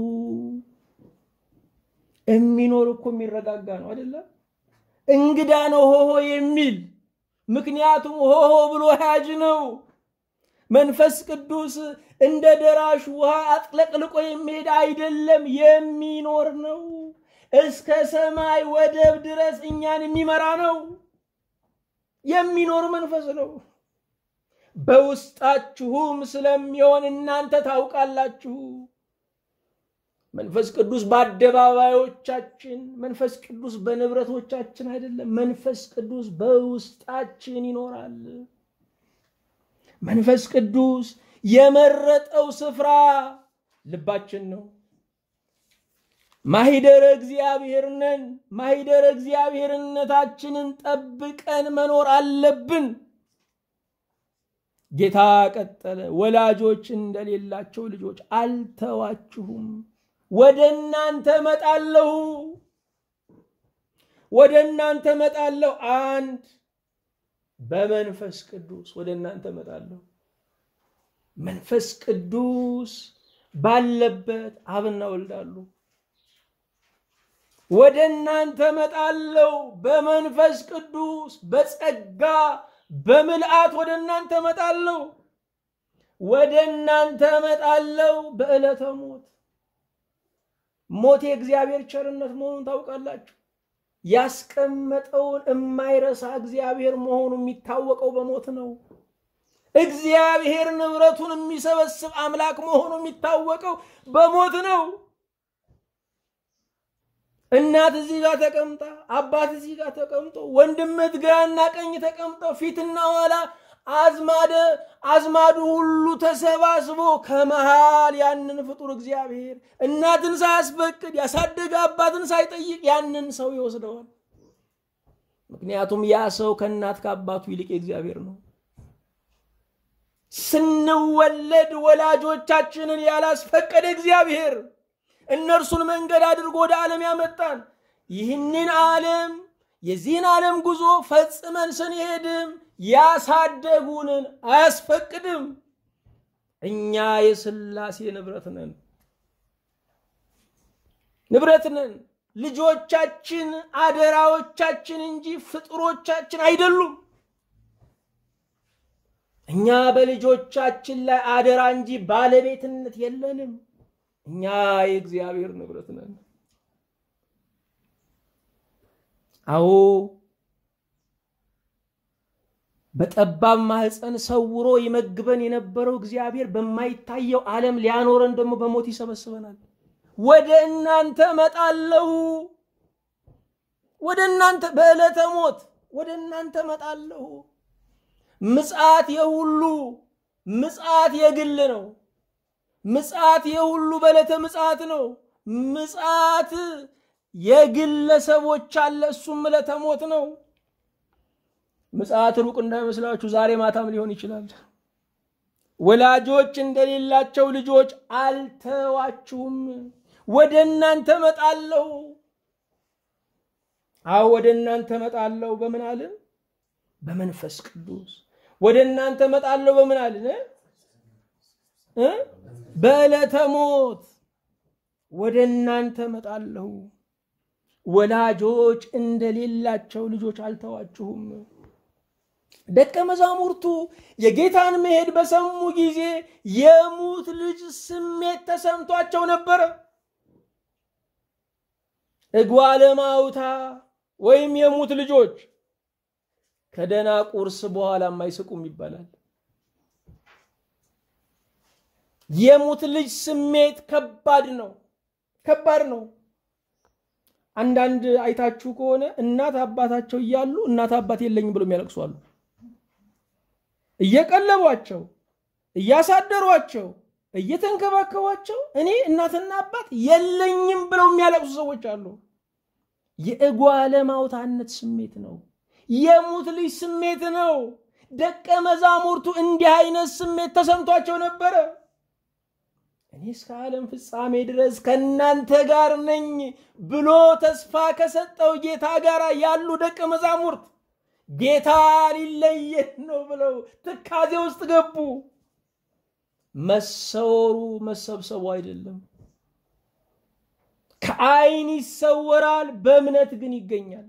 የሚኖር እኮ የሚረጋጋ ነው አይደለም። እንግዳ ነው ሆሆ የሚል ምክንያቱም ሆሆ ብሎ ያጅ ነው። መንፈስ ቅዱስ እንደ ደራሽ ውሃ አጥለቅልቆ የሚሄድ አይደለም፣ የሚኖር ነው። እስከ ሰማይ ወደብ ድረስ እኛን የሚመራ ነው። የሚኖር መንፈስ ነው። በውስጣችሁም ስለሚሆን እናንተ ታውቃላችሁ። መንፈስ ቅዱስ በአደባባዮቻችን፣ መንፈስ ቅዱስ በንብረቶቻችን አይደለም። መንፈስ ቅዱስ በውስጣችን ይኖራል። መንፈስ ቅዱስ የመረጠው ስፍራ ልባችን ነው። ማሂደረ እግዚአብሔር ነን። ማሂደረ እግዚአብሔርነታችንን ጠብቀን መኖር አለብን። ጌታ ቀጠለ፣ ወላጆች እንደሌላቸው ልጆች አልተዋችሁም፣ ወደ እናንተ መጣለሁ፣ ወደ እናንተ መጣለሁ። አንድ በመንፈስ ቅዱስ ወደ እናንተ መጣለሁ። መንፈስ ቅዱስ ባለበት አብና ወልዳሉ። ወደ እናንተ መጣለሁ በመንፈስ ቅዱስ በጸጋ በምልአት ወደ እናንተ መጣለሁ። ወደ እናንተ መጣለሁ በዕለተ ሞት። ሞት የእግዚአብሔር ቸርነት መሆኑን ታውቃላችሁ። ያስቀመጠውን የማይረሳ እግዚአብሔር መሆኑ የሚታወቀው በሞት ነው። እግዚአብሔር ንብረቱን የሚሰበስብ አምላክ መሆኑ የሚታወቀው በሞት ነው። እናት እዚህ ጋር ተቀምጣ፣ አባት እዚህ ጋር ተቀምጦ፣ ወንድምት ግራና ቀኝ ተቀምጠው ፊትና ኋላ አዝማደ አዝማዱ ሁሉ ተሰባስቦ ከመሃል ያንን ፍጡር እግዚአብሔር እናትን ሳያስፈቅድ ያሳደገ አባትን ሳይጠይቅ ያንን ሰው ይወስደዋል። ምክንያቱም ያ ሰው ከእናት ከአባቱ ይልቅ የእግዚአብሔር ነው። ስንወለድ ወላጆቻችንን ያላስፈቀደ እግዚአብሔር እነርሱን መንገድ አድርጎ ወደ ዓለም ያመጣን። ይህንን ዓለም የዚህን ዓለም ጉዞ ፈጽመን ስንሄድም ያሳደጉንን አያስፈቅድም። እኛ የሥላሴ ንብረት ነን፣ ንብረት ነን። ልጆቻችን አደራዎቻችን እንጂ ፍጡሮቻችን አይደሉም። እኛ በልጆቻችን ላይ አደራ እንጂ ባለቤትነት የለንም። እኛ የእግዚአብሔር ንብረት ነን። አዎ በጠባብ ማህፀን ሰውሮ ይመግበን የነበረው እግዚአብሔር በማይታየው ዓለም ሊያኖረን ደግሞ በሞት ይሰበስበናል። ወደ እናንተ መጣለሁ፣ ወደ እናንተ በዕለተ ሞት ወደ እናንተ መጣለሁ። ምጽአት የሁሉ ምጽአት የግል ነው። ምጽአት የሁሉ በዕለተ ምጽአት ነው። ምጽአት የግለሰቦች አለ፣ እሱም ዕለተ ሞት ነው። ምጽአት ሩቅ እንዳይመስላችሁ ዛሬ ማታም ሊሆን ይችላል። ወላጆች እንደሌላቸው ልጆች አልተዋችሁም፣ ወደ እናንተ መጣለሁ። አዎ ወደ እናንተ መጣለሁ። በምን አልን? በመንፈስ ቅዱስ ወደ እናንተ መጣለሁ። በምን አልን? በዕለተ ሞት ወደ እናንተ መጣለሁ። ወላጆች እንደሌላቸው ልጆች አልተዋችሁም። ደቀ መዛሙርቱ የጌታን መሄድ በሰሙ ጊዜ የሙት ልጅ ስሜት ተሰምቷቸው ነበረ። እጓለ ማውታ ወይም የሙት ልጆች ከደና ቁርስ በኋላም አይስቁም ይባላል። የሙት ልጅ ስሜት ከባድ ነው፣ ከባድ ነው። አንዳንድ አይታችሁ ከሆነ እናት አባታቸው እያሉ እናት አባት የለኝም ብሎ የሚያለቅሱ አሉ። እየቀለቧቸው እያሳደሯቸው እየተንከባከቧቸው እኔ እናትና አባት የለኝም ብለው የሚያለቅሱ ሰዎች አሉ። የእጓለ ማውታነት ስሜት ነው። የሙት ልጅ ስሜት ነው። ደቀ መዛሙርቱ እንዲህ አይነት ስሜት ተሰምቷቸው ነበረ። እኔ እስከ ዓለም ፍጻሜ ድረስ ከእናንተ ጋር ነኝ ብሎ ተስፋ ከሰጠው ጌታ ጋር ያሉ ደቀ መዛሙርት ጌታ ሊለየን ነው ብለው ትካዜ ውስጥ ገቡ። መሰወሩ መሰብሰቡ አይደለም። ከዓይን ይሰወራል፣ በእምነት ግን ይገኛል።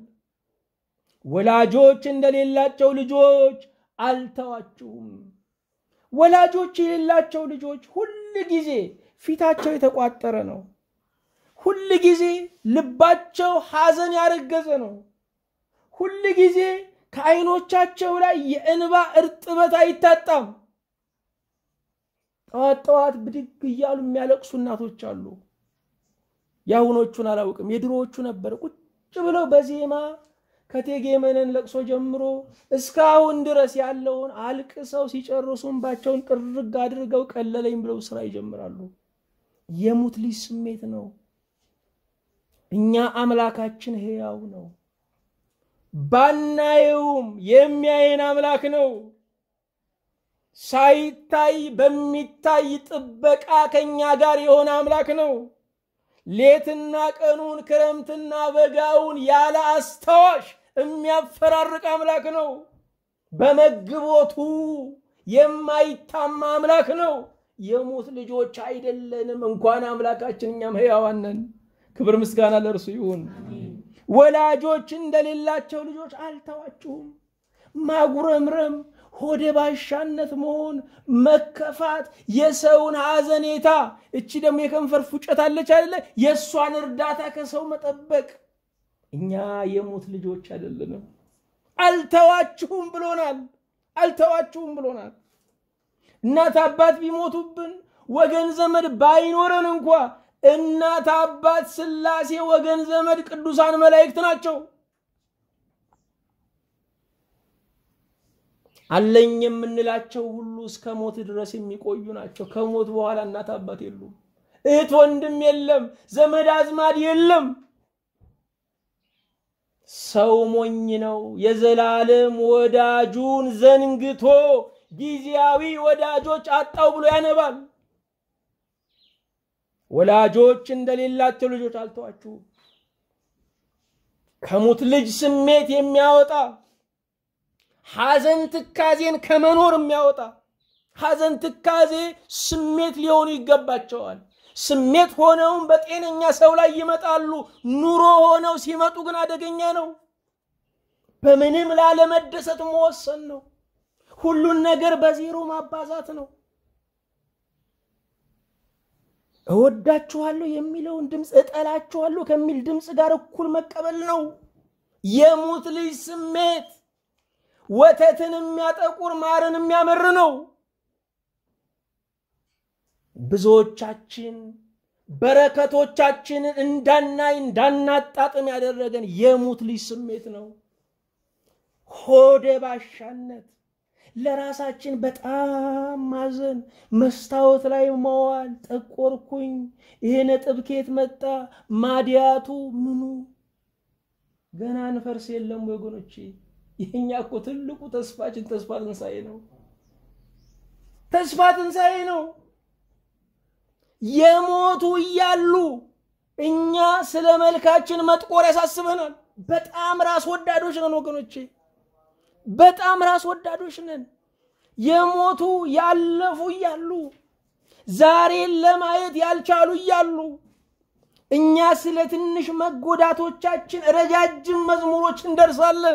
ወላጆች እንደሌላቸው ልጆች አልተዋችሁም። ወላጆች የሌላቸው ልጆች ሁል ጊዜ ፊታቸው የተቋጠረ ነው። ሁል ጊዜ ልባቸው ሐዘን ያረገዘ ነው። ሁል ጊዜ ከዓይኖቻቸው ላይ የእንባ እርጥበት አይታጣም። ጠዋት ጠዋት ብድግ እያሉ የሚያለቅሱ እናቶች አሉ። የአሁኖቹን አላውቅም፣ የድሮዎቹ ነበር። ቁጭ ብለው በዜማ ከእቴጌ መነን ለቅሶ ጀምሮ እስካሁን ድረስ ያለውን አልቅሰው ሲጨርሱ እንባቸውን ጥርግ አድርገው ቀለለኝ ብለው ስራ ይጀምራሉ። የሙት ልጅ ስሜት ነው። እኛ አምላካችን ሕያው ነው። ባናየውም የሚያየን አምላክ ነው። ሳይታይ በሚታይ ጥበቃ ከኛ ጋር የሆነ አምላክ ነው። ሌትና ቀኑን ክረምትና በጋውን ያለ አስታዋሽ የሚያፈራርቅ አምላክ ነው። በመግቦቱ የማይታማ አምላክ ነው። የሙት ልጆች አይደለንም። እንኳን አምላካችን እኛም ሕያዋን ነን። ክብር ምስጋና ለእርሱ ይሁን። ወላጆች እንደሌላቸው ልጆች አልተዋችሁም። ማጉረምረም፣ ሆደ ባሻነት መሆን፣ መከፋት፣ የሰውን ሐዘኔታ እቺ ደግሞ የከንፈር ፉጨት አለች አይደለ? የእሷን እርዳታ ከሰው መጠበቅ። እኛ የሙት ልጆች አይደለንም። አልተዋችሁም ብሎናል። አልተዋችሁም ብሎናል። እናት አባት ቢሞቱብን ወገን ዘመድ ባይኖረን እንኳ እናት አባት ሥላሴ ወገን ዘመድ ቅዱሳን መላእክት ናቸው። አለኝ የምንላቸው ሁሉ እስከ ሞት ድረስ የሚቆዩ ናቸው። ከሞት በኋላ እናት አባት የሉም፣ እህት ወንድም የለም፣ ዘመድ አዝማድ የለም። ሰው ሞኝ ነው። የዘላለም ወዳጁን ዘንግቶ ጊዜያዊ ወዳጆች አጣው ብሎ ያነባል። ወላጆች እንደሌላቸው ልጆች አልተዋችሁም። ከሙት ልጅ ስሜት የሚያወጣ ሐዘን ትካዜን ከመኖር የሚያወጣ ሐዘን ትካዜ ስሜት ሊሆኑ ይገባቸዋል። ስሜት ሆነውም በጤነኛ ሰው ላይ ይመጣሉ። ኑሮ ሆነው ሲመጡ ግን አደገኛ ነው። በምንም ላለመደሰት መወሰን ነው። ሁሉን ነገር በዜሮ ማባዛት ነው። እወዳችኋለሁ የሚለውን ድምፅ እጠላችኋለሁ ከሚል ድምፅ ጋር እኩል መቀበል ነው። የሙት ልጅ ስሜት ወተትን የሚያጠቁር ማርን የሚያመር ነው። ብዙዎቻችን በረከቶቻችንን እንዳናይ እንዳናጣጥም ያደረገን የሙት ልጅ ስሜት ነው። ሆደ ባሻነት፣ ለራሳችን በጣም ማዘን፣ መስታወት ላይ መዋል፣ ጠቆርኩኝ፣ ይሄ ነጥብ ከየት መጣ፣ ማዲያቱ ምኑ ገና እንፈርስ የለም ወገኖቼ። ይሄኛ እኮ ትልቁ ተስፋችን ተስፋ ትንሣኤ ነው። ተስፋ ትንሣኤ ነው። የሞቱ እያሉ እኛ ስለ መልካችን መጥቆር ያሳስበናል። በጣም ራስ ወዳዶች ነን ወገኖቼ፣ በጣም ራስ ወዳዶች ነን። የሞቱ ያለፉ እያሉ ዛሬን ለማየት ያልቻሉ እያሉ እኛ ስለ ትንሽ መጎዳቶቻችን ረጃጅም መዝሙሮች እንደርሳለን።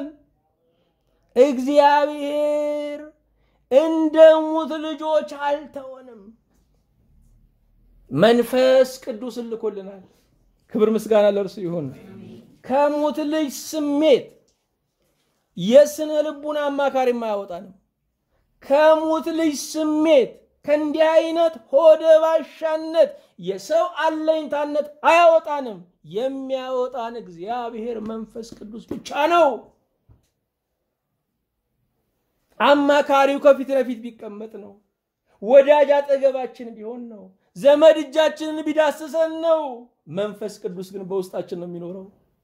እግዚአብሔር እንደ ሙት ልጆች አልተወንም። መንፈስ ቅዱስ ልኮልናል። ክብር ምስጋና ለእርሱ ይሁን። ከሙት ልጅ ስሜት የስነ ልቡና አማካሪም አያወጣንም። ከሙት ልጅ ስሜት ከእንዲህ አይነት ሆደ ባሻነት የሰው አለኝታነት አያወጣንም። የሚያወጣን እግዚአብሔር መንፈስ ቅዱስ ብቻ ነው። አማካሪው ከፊት ለፊት ቢቀመጥ ነው። ወዳጅ አጠገባችን ቢሆን ነው። ዘመድ እጃችንን ቢዳስሰን ነው። መንፈስ ቅዱስ ግን በውስጣችን ነው የሚኖረው።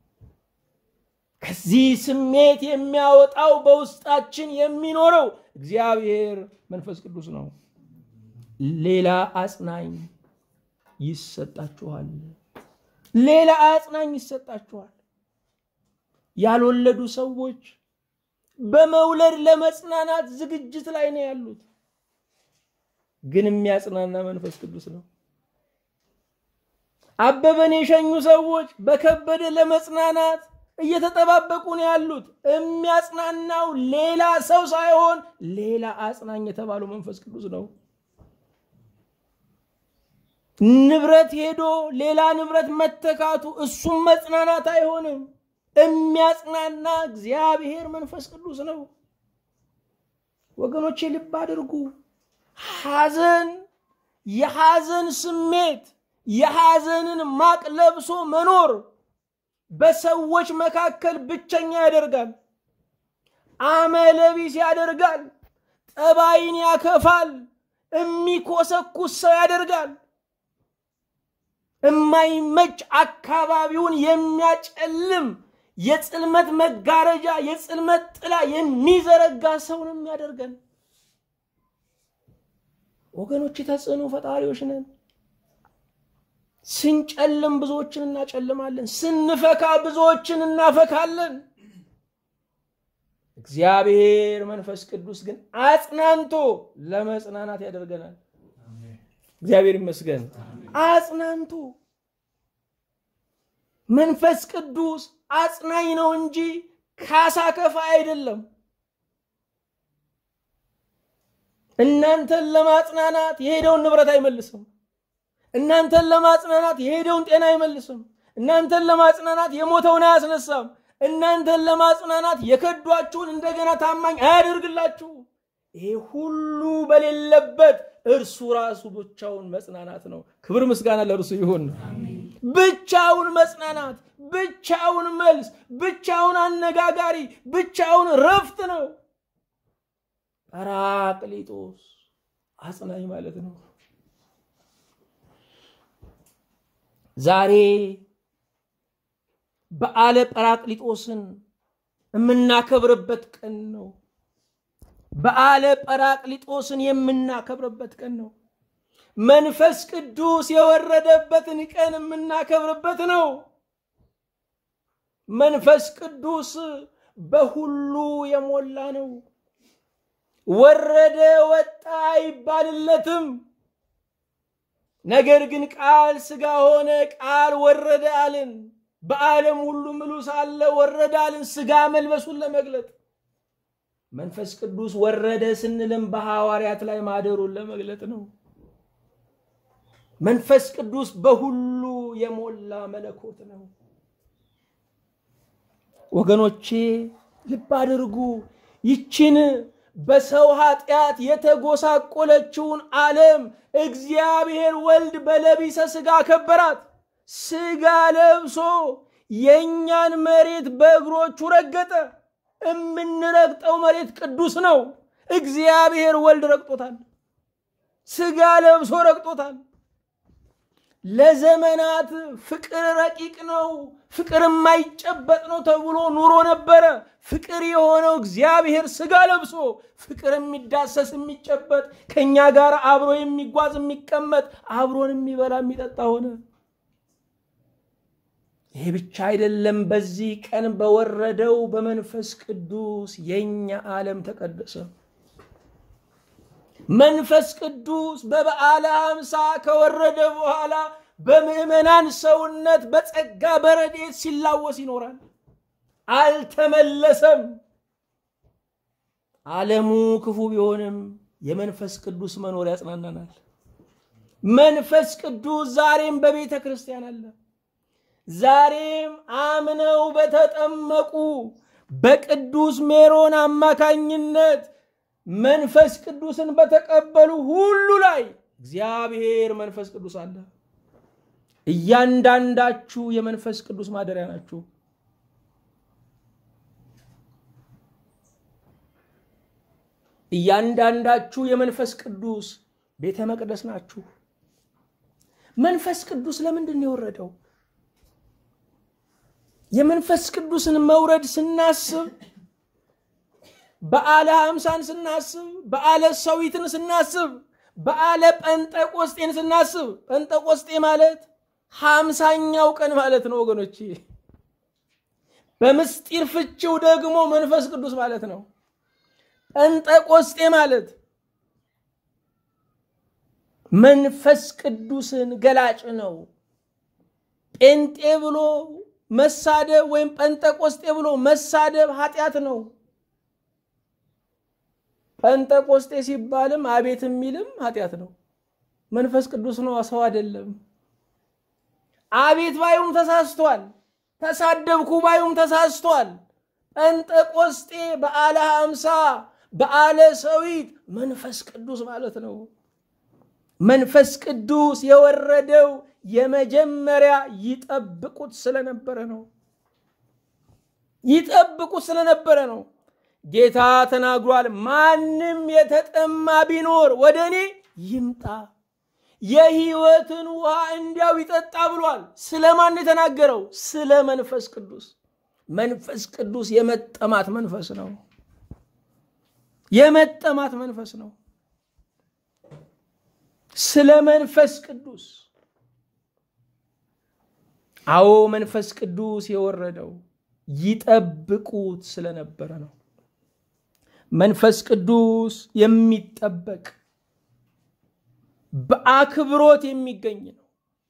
ከዚህ ስሜት የሚያወጣው በውስጣችን የሚኖረው እግዚአብሔር መንፈስ ቅዱስ ነው። ሌላ አጽናኝ ይሰጣችኋል። ሌላ አጽናኝ ይሰጣችኋል። ያልወለዱ ሰዎች በመውለድ ለመጽናናት ዝግጅት ላይ ነው ያሉት። ግን የሚያጽናና መንፈስ ቅዱስ ነው። አበበን የሸኙ ሰዎች በከበደ ለመጽናናት እየተጠባበቁ ነው ያሉት። የሚያጽናናው ሌላ ሰው ሳይሆን ሌላ አጽናኝ የተባለው መንፈስ ቅዱስ ነው። ንብረት ሄዶ ሌላ ንብረት መተካቱ እሱም መጽናናት አይሆንም። የሚያጽናና እግዚአብሔር መንፈስ ቅዱስ ነው። ወገኖቼ ልብ አድርጉ። ሐዘን የሐዘን ስሜት የሐዘንን ማቅ ለብሶ መኖር በሰዎች መካከል ብቸኛ ያደርጋል። አመለቢስ ያደርጋል። ጠባይን ያከፋል። የሚኮሰኩስ ሰው ያደርጋል። የማይመች አካባቢውን የሚያጨልም የጽልመት መጋረጃ የጽልመት ጥላ የሚዘረጋ ሰው ነው የሚያደርገን። ወገኖች ተጽዕኖ ፈጣሪዎች ነን። ስንጨልም ብዙዎችን እናጨልማለን። ስንፈካ ብዙዎችን እናፈካለን። እግዚአብሔር መንፈስ ቅዱስ ግን አጽናንቶ ለመጽናናት ያደርገናል። እግዚአብሔር ይመስገን። አጽናንቶ መንፈስ ቅዱስ አጽናኝ ነው እንጂ ካሳ ከፋ አይደለም። እናንተን ለማጽናናት የሄደውን ንብረት አይመልስም። እናንተን ለማጽናናት የሄደውን ጤና አይመልስም። እናንተን ለማጽናናት የሞተውን አያስነሳም። እናንተን ለማጽናናት የከዷችሁን እንደገና ታማኝ አያደርግላችሁ። ይሄ ሁሉ በሌለበት እርሱ ራሱ ብቻውን መጽናናት ነው። ክብር ምስጋና ለእርሱ ይሁን። ብቻውን መጽናናት፣ ብቻውን መልስ፣ ብቻውን አነጋጋሪ፣ ብቻውን ረፍት ነው። ጰራቅሊጦስ አጽናኝ ማለት ነው። ዛሬ በዓለ ጰራቅሊጦስን የምናከብርበት ቀን ነው። በዓለ ጰራቅሊጦስን የምናከብርበት ቀን ነው። መንፈስ ቅዱስ የወረደበትን ቀን የምናከብርበት ነው። መንፈስ ቅዱስ በሁሉ የሞላ ነው። ወረደ ወጣ አይባልለትም። ነገር ግን ቃል ሥጋ ሆነ፣ ቃል ወረደ አልን። በዓለም ሁሉ ምሉ ሳለ ወረደ አልን፣ ሥጋ መልበሱን ለመግለጥ መንፈስ ቅዱስ ወረደ ስንልም በሐዋርያት ላይ ማደሩን ለመግለጥ ነው። መንፈስ ቅዱስ በሁሉ የሞላ መለኮት ነው። ወገኖቼ ልብ አድርጉ። ይችን በሰው ኃጢአት የተጎሳቆለችውን ዓለም እግዚአብሔር ወልድ በለቢሰ ሥጋ ከበራት። ሥጋ ለብሶ የእኛን መሬት በእግሮቹ ረገጠ። የምንረግጠው መሬት ቅዱስ ነው። እግዚአብሔር ወልድ ረግጦታል። ሥጋ ለብሶ ረግጦታል። ለዘመናት ፍቅር ረቂቅ ነው፣ ፍቅር የማይጨበጥ ነው ተብሎ ኑሮ ነበረ። ፍቅር የሆነው እግዚአብሔር ሥጋ ለብሶ ፍቅር የሚዳሰስ የሚጨበጥ ከእኛ ጋር አብሮ የሚጓዝ የሚቀመጥ አብሮን የሚበላ የሚጠጣ ሆነ። ይሄ ብቻ አይደለም። በዚህ ቀን በወረደው በመንፈስ ቅዱስ የእኛ ዓለም ተቀደሰ። መንፈስ ቅዱስ በበዓለ ሃምሳ ከወረደ በኋላ በምዕመናን ሰውነት በጸጋ በረድኤት ሲላወስ ይኖራል። አልተመለሰም። ዓለሙ ክፉ ቢሆንም የመንፈስ ቅዱስ መኖር ያጽናናናል። መንፈስ ቅዱስ ዛሬም በቤተ ክርስቲያን አለ። ዛሬም አምነው በተጠመቁ በቅዱስ ሜሮን አማካኝነት መንፈስ ቅዱስን በተቀበሉ ሁሉ ላይ እግዚአብሔር መንፈስ ቅዱስ አለ። እያንዳንዳችሁ የመንፈስ ቅዱስ ማደሪያ ናችሁ። እያንዳንዳችሁ የመንፈስ ቅዱስ ቤተ መቅደስ ናችሁ። መንፈስ ቅዱስ ለምንድን ነው የወረደው? የመንፈስ ቅዱስን መውረድ ስናስብ በዓለ ሃምሳን ስናስብ በዓለ ሰዊትን ስናስብ በዓለ ጴንጠቆስጤን ስናስብ ጴንጠቆስጤ ማለት ሃምሳኛው ቀን ማለት ነው ወገኖች። በምስጢር ፍቺው ደግሞ መንፈስ ቅዱስ ማለት ነው። ጴንጠቆስጤ ማለት መንፈስ ቅዱስን ገላጭ ነው። ጴንጤ ብሎ መሳደብ ወይም ጴንጠቆስጤ ብሎ መሳደብ ኃጢአት ነው። ጴንጠቆስጤ ሲባልም አቤት የሚልም ኃጢአት ነው። መንፈስ ቅዱስ ነው፣ ሰው አይደለም። አቤት ባዩም ተሳስቷል። ተሳደብኩ ባዩም ተሳስቷል። ጴንጠቆስጤ በዓለ ሃምሳ በዓለ ሰዊት መንፈስ ቅዱስ ማለት ነው። መንፈስ ቅዱስ የወረደው የመጀመሪያ ይጠብቁት ስለነበረ ነው። ይጠብቁት ስለነበረ ነው። ጌታ ተናግሯል። ማንም የተጠማ ቢኖር ወደ እኔ ይምጣ የሕይወትን ውሃ እንዲያው ይጠጣ ብሏል። ስለማን የተናገረው? ስለ መንፈስ ቅዱስ። መንፈስ ቅዱስ የመጠማት መንፈስ ነው። የመጠማት መንፈስ ነው። ስለ መንፈስ ቅዱስ አዎ መንፈስ ቅዱስ የወረደው ይጠብቁት ስለነበረ ነው። መንፈስ ቅዱስ የሚጠበቅ በአክብሮት የሚገኝ ነው።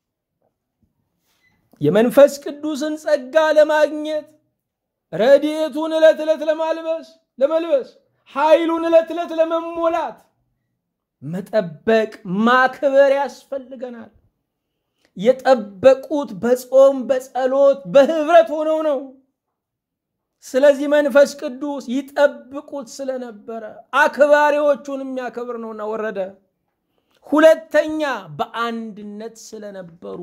የመንፈስ ቅዱስን ጸጋ ለማግኘት ረድኤቱን ዕለት ዕለት ለማልበስ ለመልበስ ኃይሉን ዕለት ዕለት ለመሞላት መጠበቅ ማክበር ያስፈልገናል። የጠበቁት በጾም በጸሎት በህብረት ሆነው ነው። ስለዚህ መንፈስ ቅዱስ ይጠብቁት ስለነበረ አክባሪዎቹን የሚያከብር ነውና ወረደ። ሁለተኛ በአንድነት ስለነበሩ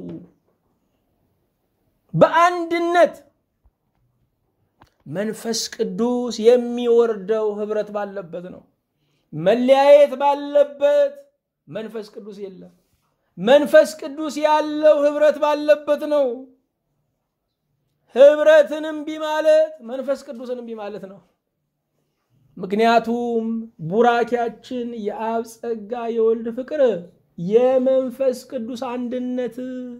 በአንድነት መንፈስ ቅዱስ የሚወርደው ህብረት ባለበት ነው። መለያየት ባለበት መንፈስ ቅዱስ የለም። መንፈስ ቅዱስ ያለው ህብረት ባለበት ነው። ህብረትን እምቢ ማለት መንፈስ ቅዱስን እምቢ ማለት ነው። ምክንያቱም ቡራኪያችን የአብ ጸጋ የወልድ ፍቅር የመንፈስ ቅዱስ አንድነት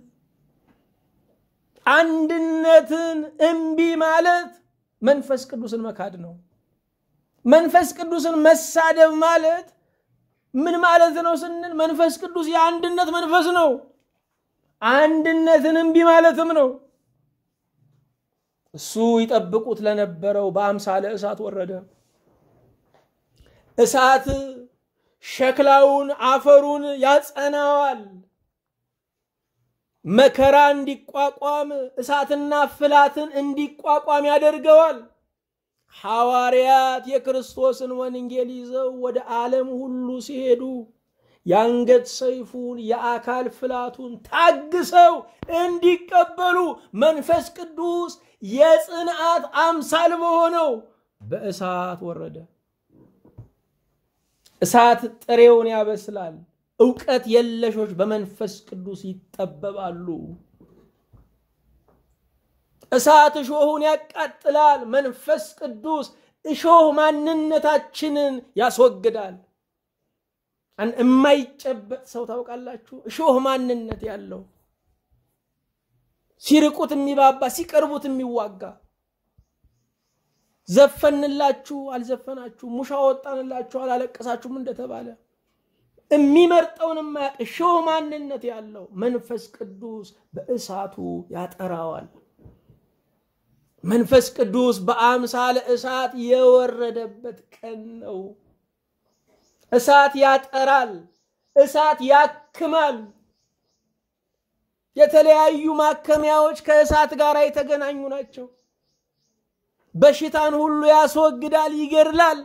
አንድነትን እምቢ ማለት መንፈስ ቅዱስን መካድ ነው። መንፈስ ቅዱስን መሳደብ ማለት ምን ማለት ነው ስንል መንፈስ ቅዱስ የአንድነት መንፈስ ነው። አንድነትን እምቢ ማለትም ነው። እሱ ይጠብቁት ለነበረው በአምሳለ እሳት ወረደ። እሳት ሸክላውን አፈሩን ያጸናዋል። መከራ እንዲቋቋም እሳትና ፍላትን እንዲቋቋም ያደርገዋል። ሐዋርያት የክርስቶስን ወንጌል ይዘው ወደ ዓለም ሁሉ ሲሄዱ የአንገት ሰይፉን የአካል ፍላቱን ታግሰው እንዲቀበሉ መንፈስ ቅዱስ የጽንዓት አምሳል በሆነው በእሳት ወረደ። እሳት ጥሬውን ያበስላል። እውቀት የለሾች በመንፈስ ቅዱስ ይጠበባሉ። እሳት እሾሁን ያቃጥላል። መንፈስ ቅዱስ እሾህ ማንነታችንን ያስወግዳል። የማይጨበጥ ሰው ታውቃላችሁ? እሾህ ማንነት ያለው ሲርቁት የሚባባ ሲቀርቡት የሚዋጋ ዘፈንላችሁ አልዘፈናችሁ፣ ሙሻ ወጣንላችሁ አላለቀሳችሁም እንደተባለ የሚመርጠውን የማያውቅ እሾህ ማንነት ያለው መንፈስ ቅዱስ በእሳቱ ያጠራዋል። መንፈስ ቅዱስ በአምሳለ እሳት የወረደበት ቀን ነው። እሳት ያጠራል፣ እሳት ያክማል። የተለያዩ ማከሚያዎች ከእሳት ጋር የተገናኙ ናቸው። በሽታን ሁሉ ያስወግዳል፣ ይገድላል።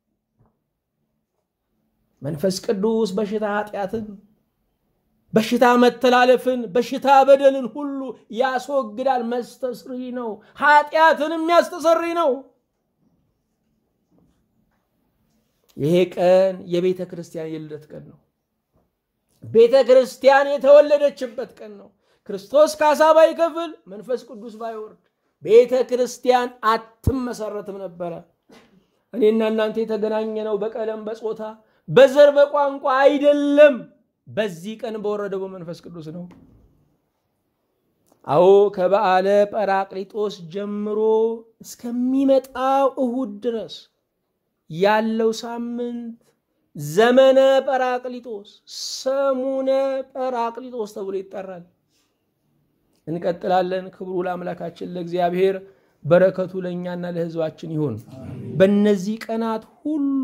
መንፈስ ቅዱስ በሽታ ኃጢአትን፣ በሽታ መተላለፍን፣ በሽታ በደልን ሁሉ ያስወግዳል። መስተስሪ ነው። ኃጢአትን የሚያስተሰሪ ነው። ይሄ ቀን የቤተ ክርስቲያን የልደት ቀን ነው። ቤተ ክርስቲያን የተወለደችበት ቀን ነው። ክርስቶስ ካሳ ባይከፍል መንፈስ ቅዱስ ባይወርድ ቤተ ክርስቲያን አትመሰረትም ነበረ። እኔና እናንተ የተገናኘ ነው በቀለም በጾታ በዘር በቋንቋ አይደለም። በዚህ ቀን በወረደው በመንፈስ ቅዱስ ነው። አዎ ከበዓለ ጰራቅሊጦስ ጀምሮ እስከሚመጣው እሁድ ድረስ ያለው ሳምንት ዘመነ ጰራቅሊጦስ፣ ሰሙነ ጰራቅሊጦስ ተብሎ ይጠራል። እንቀጥላለን። ክብሩ ለአምላካችን ለእግዚአብሔር፣ በረከቱ ለእኛና ለሕዝባችን ይሁን። በእነዚህ ቀናት ሁሉ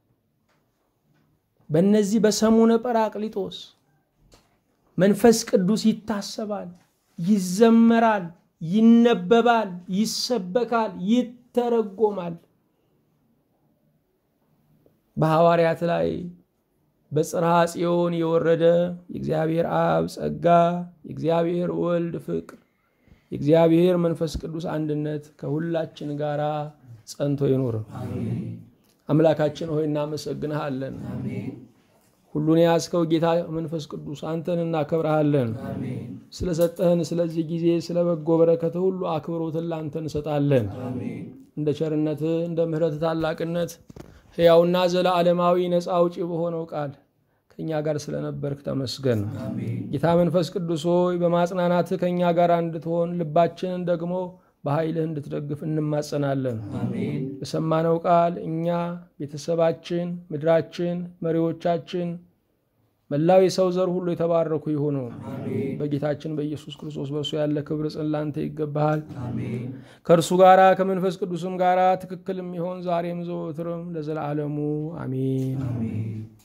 በእነዚህ በሰሙነ ጰራቅሊጦስ መንፈስ ቅዱስ ይታሰባል፣ ይዘመራል፣ ይነበባል፣ ይሰበካል፣ ይተረጎማል። በሐዋርያት ላይ በጽርሐ ጽዮን የወረደ የእግዚአብሔር አብ ጸጋ፣ የእግዚአብሔር ወልድ ፍቅር፣ የእግዚአብሔር መንፈስ ቅዱስ አንድነት ከሁላችን ጋር ጸንቶ ይኑር። አምላካችን ሆይ እናመሰግንሃለን። ሁሉን የያዝከው ጌታ መንፈስ ቅዱስ አንተን እናከብረሃለን። ስለሰጠህን ስለዚህ ጊዜ ስለ በጎ በረከት ሁሉ አክብሮትን ላንተ እንሰጣለን። እንደ ቸርነትህ እንደ ምሕረትህ ታላቅነት ሕያውና ዘለዓለማዊ ነፃ አውጪ በሆነው ቃል ከእኛ ጋር ስለነበርክ ተመስገን። ጌታ መንፈስ ቅዱስ ሆይ በማጽናናትህ ከእኛ ጋር እንድትሆን ልባችንን ደግሞ በኃይልህ እንድትደግፍ እንማጸናለን። በሰማነው ቃል እኛ፣ ቤተሰባችን፣ ምድራችን፣ መሪዎቻችን፣ መላው የሰው ዘር ሁሉ የተባረኩ ይሁኑ። በጌታችን በኢየሱስ ክርስቶስ በእርሱ ያለ ክብር ጽን ላንተ ይገባሃል። ከእርሱ ጋራ ከመንፈስ ቅዱስም ጋራ ትክክል የሚሆን ዛሬም ዘወትርም ለዘላለሙ አሜን።